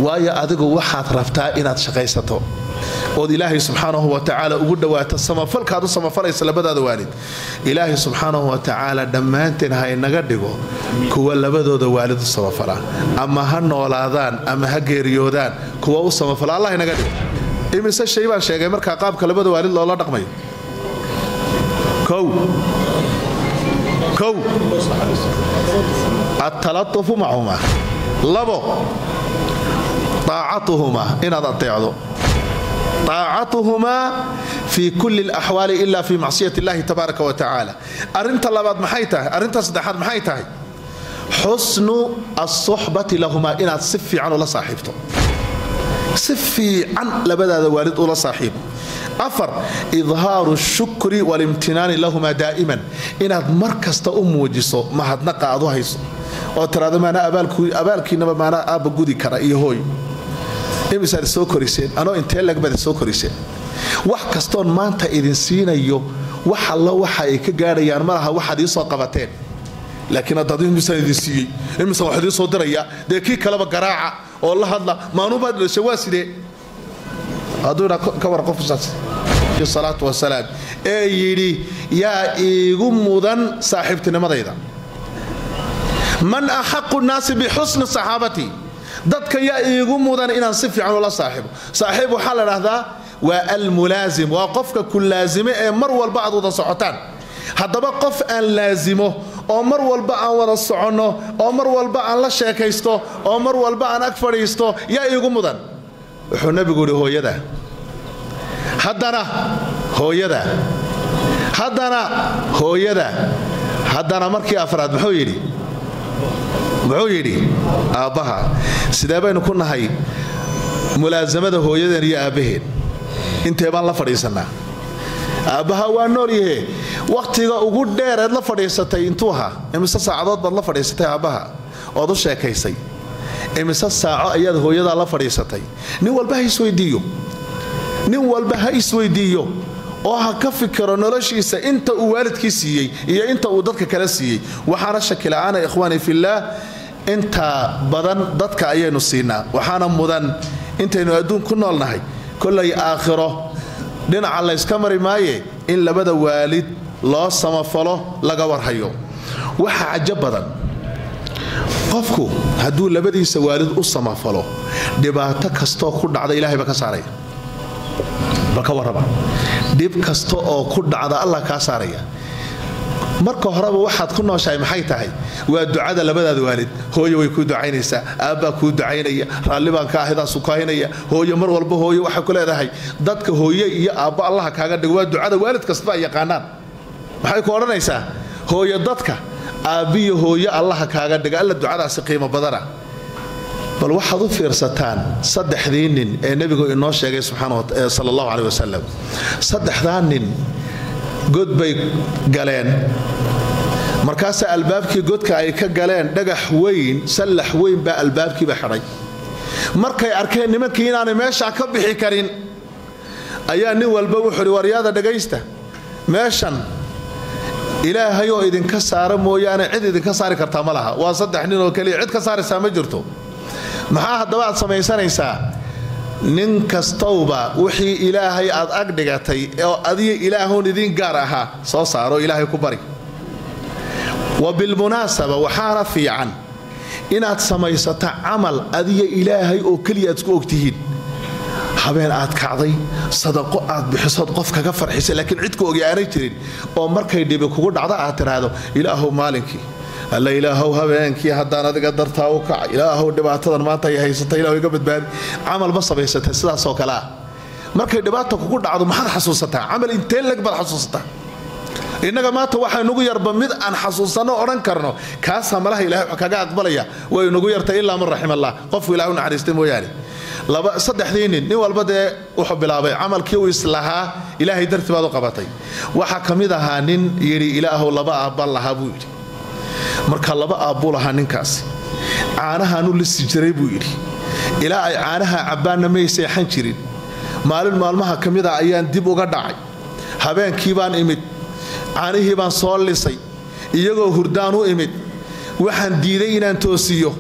waayo adigu waxaad rabtaa inaad shaqaysato ood ilaahay subxaanahu watacaala ugu dhawaato samafalkaad u samafalaysa labadaada waalid ilaahay subxaanahu watacaala dhammaanteen ha inaga dhigo kuwa labadooda waalid u samafala ama ha noolaadaan ama ha geeriyoodaan kuwa u samafala allah inaga dhigo imise shay baan sheegay markaa qaabka labada waalid loola dhaqmayo kow kow atalatufu macumaa labo aacatuhumaa inaad ateecdo aacatuhumaa fi kulli laxwaali ila fi macsiyat illahi tabaaraka wa tacaala arinta labaad maxay tahay arrinta saddexaad maxay tahay xusnu asuxbati lahumaa inaad si fiican ula saaxiibto si fiican labadaada waalid ula saaxiib afar idhaaru shukri walimtinaani lahumaa daa'iman inaad mar kasta u muujiso mahadnaqa aad u hayso oo tiraado maanaa abaalkiinaba maanaa aabba gudi kara iyo hooy imisaad soo koriseen anoo intee lagbaad soo koriseen wax kastoon maanta idin siinayo wax allo waxa ay ka gaadhayaan malaha waxaad iisoo qabateen laakiin haddaad imisaan idin siiyey imisan wax idiin soo diraya dee kii kaleba garaaca oo la hadla maanuubaad dhasha waa sidee hadduuna ka war qofkusaas salaatu wasalaam ee yidhi yaa iigu mudan saaxiibtinimadayda man axaqu nnaasi bixusni saxaabati dadka yaa iigu mudan inaan si fiican ula saaxiibo saaxiib waxaa la dhahdaa waa almulaazim waa qofka ku laazime ee mar walba aad wada socotaan haddaba qof aan laazimo oo mar walba aan wada soconno oo mar walba aan la sheekaysto oo mar walba aan ag fadhiisto yaa iigu mudan wuxuu nebigu yidhi hooyada haddana hooyada haddana hooyada haddana markii afraad muxuu yidhi muxuu yidhi aabbaha sidee baynu ku nahay mulaasamada hooyadeen iyo aabbaheen intee baan la fadhiisannaa aabbaha waa nool yahe wakhtiga ugu dheereed la fadhiisatay intuu ahaa imise saacadood baad la fadhiisatay aabbaha ood u sheekaysay imise saaco ayaad hooyadaa la fadhiisatay nin walba ha isweydiiyo nin walba ha isweydiiyo oo ha ka fikiro noloshiisa inta uu waalidkii siiyey iyo inta uu dadka kala siiyey waxaana shakila'aana ikhwaani fillaah inta badan dadka ayaynu siinaa waxaana mudan intaynu adduun ku noolnahay kollay aakhiro dhinaca layska mari maaye in labada waalid loo samafalo laga warhayo waxa cajo badan qofku hadduu labadiisa waalid u samafalo dhibaato kastoo ku dhacda ilahay ba ka saaraya bal ka warraba dhib kasta oo ku dhacda allah kaa saaraya marka horeba waxaad ku nooshahay maxay tahay waa ducada labadaada waalid hooyo way kuu ducaynaysaa aabbaa kuu ducaynaya raalli baan ka ahidaasu kahaynaya hooyo mar walba hooyo waxay ku leedahay dadka hooye iyo aabbo allaha kaaga dhigo waa ducada waalid kastaba ay yaqaanaan maxay ku odhanaysaa hooyo dadka aabbiyo hooyo allaha kaaga dhiga alla ducadaasi qiimo badana bal waxaad u fiirsataan saddexdii nin ee nebigu inoo sheegay sal allahu caleh wasalam saddexdaa nin god bay galeen markaasaa albaabkii godka ay ka galeen dhagax weyn sallax weyn baa albaabkiiba xidhay markay arkeen nimankii inaanay meeshaa ka bixi karin ayaa nin walba wuxuuhi waryaada dhagaysta meeshan ilaahay oo idinka saara mooyaane cid idinka saari kartaa ma laha waa saddex nin oo keliya cid ka saaraysaa ma jirto maxaa haddaba aad samaysanaysaa nin kastowba wixii ilaahay aad ag dhigatay oo adiga ilaahoon idiin gaar ahaa soo saaro ilaahay ku bari wa bilmunaasaba waxaana fiican inaad samaysato camal adiga ilaahay oo keliya aad isku ogtihiin habeen aad kacday sadaqo aad bixisood qof kaga farxisay laakiin cid ku ogi aanay jirin oo markay dhibi kugu dhacdo aad tiraahdo ilaahow maalinkii alla ilaahow habeenkii haddaan adiga dartaa u kaca ilaahow dhibaatadan maanta ay haysata ilahu iga badbaadi camal ma samaysatay sidaasoo kale ah markay dhibaata kugu dhacdo maxaad xasuusataa camal intee leg baad xasuusataa innaga maanta waxaa nugu yarba mid aan xasuusanno odhan karno kaasaa malaha ilahay kaga aqbalaya way nugu yartay ilaa man raxim allah qofku ilahay u naxariistay mooyaane saddexdii nin nin walba dee wuxuu bilaabay camalkii uu islahaa ilaahay dartii baad u qabatay waxaa ka mid ahaa nin yidhi ilaahow laba aabbaan lahaa buu yidhi marka laba aabbuu lahaa ninkaasi caanahaanu lisi jiray buu yidhi ilaa ay caanaha cabbaanna may seexan jirin maalin maalmaha ka mid a ayaan dib uga dhacay habeenkii baan imid caanihii baan soo lisay iyagoo hurdaan u imid waxaan diiday inaan toosiyo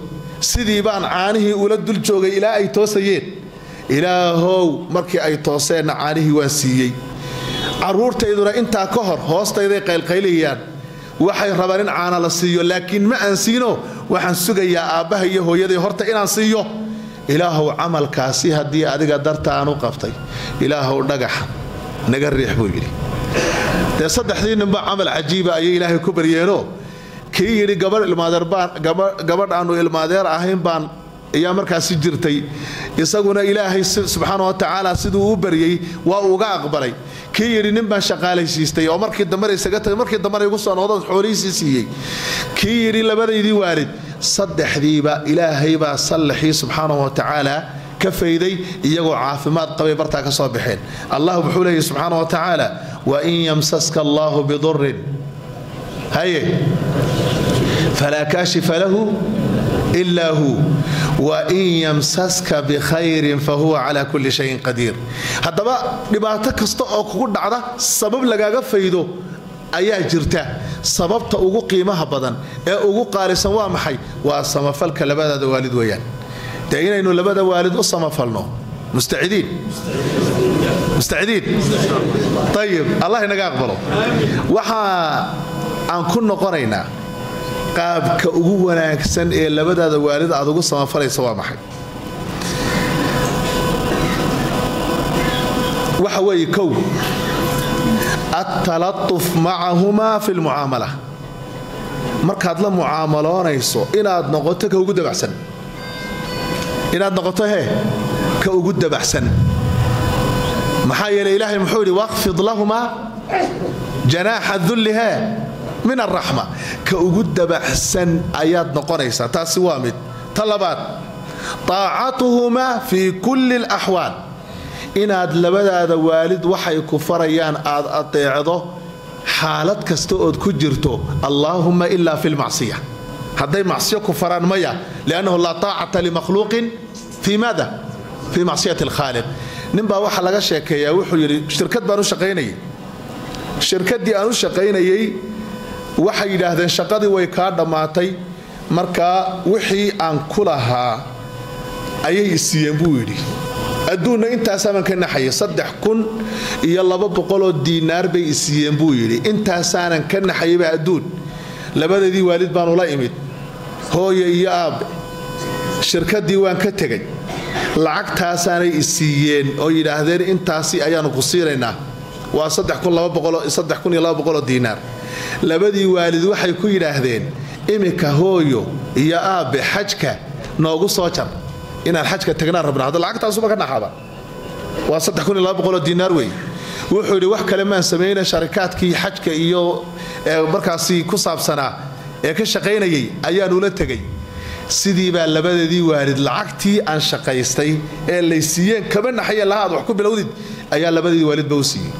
sidii baan caanihii ula dul joogay ilaa ay toosayeen ilaahow markii ay tooseenna caanihii waan siiyey carruurtayduna intaa ka hor hoostayday qaylqaylayaan waxay rabaan in caana la siiyo laakiin ma aan siino waxaan sugayaa aabbaha iyo hooyaday horta inaan siiyo ilaahow camalkaasi haddii adiga darta aan u qabtay ilaahow dhagaxa naga riix buu yidhi dee saddexdii ninba camal cajiiba ayay ilaahay ku baryeenoo kii yidhi gabadh aannu ilmaadeer ahayn baan ayaa markaasi jirtay isaguna ilaahay subxaana wa tacaala siduu u baryey waa uga aqbalay kii yidhi nin baan shaqaalaysiistay oo markii dambena isaga tagay markii dambena igu soo noqdo xoolihiisii siiyey kii yidhi labadaydii waalid saddexdiiba ilaahay baa sallaxii subxaana wa tacaala ka fayday iyagoo caafimaad qabay bartaa ka soo baxeen allah wuxuu leeyahy subxaana wa tacaala wain yamsaska allahu bidurin haye falaa kaashifa lahu ilaa hu wain yamsaska bikhayrin fahuwa calaa kulli shayin qadiir haddaba dhibaato kasta oo kugu dhacda sabab lagaaga faydo ayaa jirta sababta ugu qiimaha badan ee ugu qaalisan waa maxay waa samafalka labadaada waalid weeyaan dee inaynu labada waalid u samafalno mustacidiin mustacidiin ayib allah inaga aqbalo waxa aan ku noqonaynaa qaabka ugu wanaagsan ee labadaada waalid aad ugu samafalaysa waa maxay waxa weeye kow attalatuf macahumaa fi lmucaamala markaad la mucaamaloonayso inaad noqoto ka ugu dabacsan inaad noqoto hee ka ugu dabaxsan maxaa yeeley ilaahay muxuu yidhi waqfid lahumaa janaaxa dulli hee min alraxma ka ugu dabaxsan ayaad noqonaysaa taasi waa mid ta labaad taacatuhumaa fii kulli alaxwaal inaad labadaada waalid waxay ku farayaan aad adeecdo xaalad kasta ood ku jirto allaahumma ilaa fi lmacsiya hadday macsiyo ku faraan maya liannahu laa taacata limakhluuqin fii maada fii macsiyati alkhaaliq ninbaa waxaa laga sheekeeyaa wuxuu yidhi shirkad baan u shaqaynayay shirkaddii aan u shaqaynayey waxay yidhaahdeen shaqadii way kaa dhammaatay markaa wixii aan ku lahaa ayay isiiyeen buu yidhi adduunna intaasaaban ka naxaya saddex kun iyo laba boqoloo diinaar bay isiiyeen buu yidhi intaasaanan ka naxayaba adduun labadeedii waalid baan ula imid hooye iyo aabbe shirkaddii waan ka tegay lacagtaasaanay isiiyeen oo yidhaahdeen intaasi ayaannu ku siinaynaa waa oo diinaar labadii waalid waxay ku yidhaahdeen iminka hooyo iyo aabbe xajka noogu soo jar inaan xajka tagnaan rabna hadda lacagtaasuba ka dhaxaba waa oo diinaar wey wuxuu yidhi wax kale maan samayna sharikaadkii xajka iyo markaasi ku saabsanaa ee ka shaqaynayay ayaanula tegay sidii baa labadeedii waalid lacagtii aan shaqaystay ee lay siiyeen kama naxaye laha aad wax ku bilowdid ayaa labadeedii waalidba u siiyey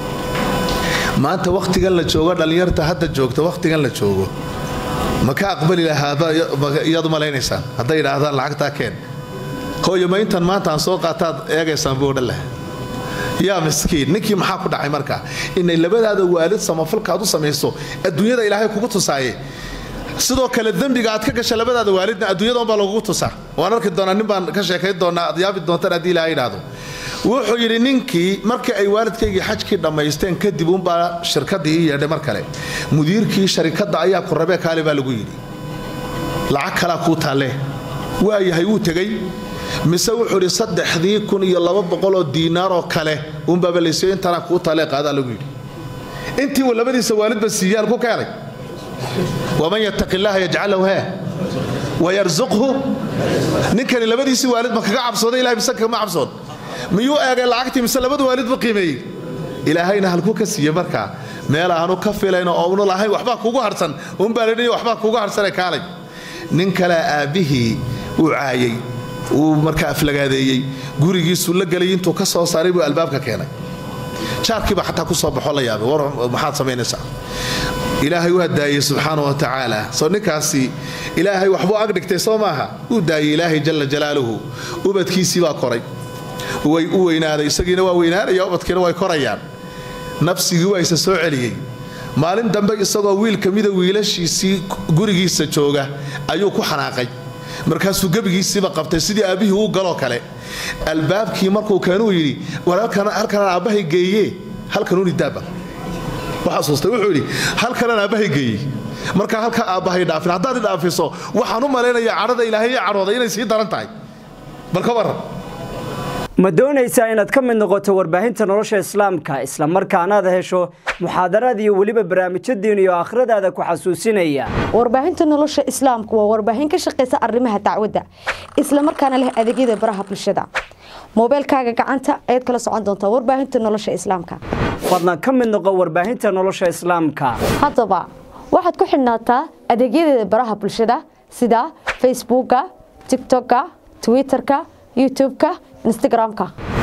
maanta wakhtigan la joogo dhallinyarta hadda joogta wakhtigan la joogo ma ka aqbali lahaaiyaad u malaynaysaan hadday idhaahdaan lacagtaa keen hooyo ma intan maanta aan soo qaataad eegaysaan buu odhan laha yaa miskiin ninkii maxaa ku dhacay marka inay labadaada waalid samafalkaad u samayso adduunyada ilaahay kugu tusaaye sidoo kale dembiga aad ka gasha labadaada waalidna adduunyada unbaa lagugu tusaa waan arki doonaa nin baan ka sheekayn doonaa aad yaabi doontaan haddii ilaha idhaahdo wuxuu yidhi ninkii markii ay waalidkaygii xajkii dhammaysteen kadib unbaa shirkaddii ii yeedhay mar kale mudiirkii sharikadda ayaa ku rabee kaale baa lagu yidhi lacag kalaa kuu taalle waayahay wuu tegey mise wuxuu idhi saddexdii kun iyo laba boqoloo diinaaroo kale unbaaba laysiyo intaanaa kuu taalee qaadaa lagu yidhi intii uu labadiisa waalidba siiyaan ku keenay waman yattaqi illaaha yajcal lahu hee wayarsuqhu ninkani labadiisii waalid ma kaga cabsooday ilahay mise kama cabsoon miyuu eegay lacagtii mise labada waalid buu qiimeeyey ilaahayna halkuu ka siiye markaa meel aanu ka filayn oo unu lahayn waxbaa kugu harsan unbaa ladhi waxbaa kugu harsane kaalay nin kalea aabbihii uu caayay uu markaa aflagaadeeyey gurigiisuu la gelay intuu ka soo saaray buu albaabka keenay jaarkiiba xataa ku soo baxo la yaabay war maxaad samaynaysaa ilaahay u hadaayey subxaana wa tacaala soo ninkaasi ilaahay waxbuu ag dhigtay soo maaha uu daayey ilaahay jalla jalaaluhu ubadkiisii baa koray way u weynaaday isagiina waa weynaanaya ubadkiina way korayaan nafsigii waa isa soo celiyey maalin dambe isagoo wiil ka mida wiilashiisii gurigiisa jooga ayuu ku xanaaqay markaasuu gebigiisiiba qabtay sidii aabbihii uu galoo kale albaabkii markuu keenuu yidhi war halkanaan aabbahay geeye halkanuuni daaba waxasuustay wuxuu yidhi halkanaan aabbahay geeyey markaa halkaa aabbahay dhaafin haddaad idhaafiso waxaan u malaynayaa cadhada ilaahay i cadhooday inay sii daran tahay bal ka warran ma doonaysaa inaad ka mid noqoto warbaahinta nolosha islaamka isla markaanaad hesho muxaadaraad iyo weliba barnaamijyo diin iyo aakhiradaada ku xasuusinaya warbaahinta nolosha islaamku waa warbaahin ka shaqaysa arrimaha dacwadda isla markaana leh adeegyada baraha bulshada moobeelkaaga gacanta ayaad kala socon doontaa warbaahinta nolosha islaamka fadlan ka mid noqo warbaahinta nolosha islaamka haddaba waxaad ku xidhnaataa adeegyadeeda baraha bulshada sida facebooka tigtokka twitterka youtubeka instagramka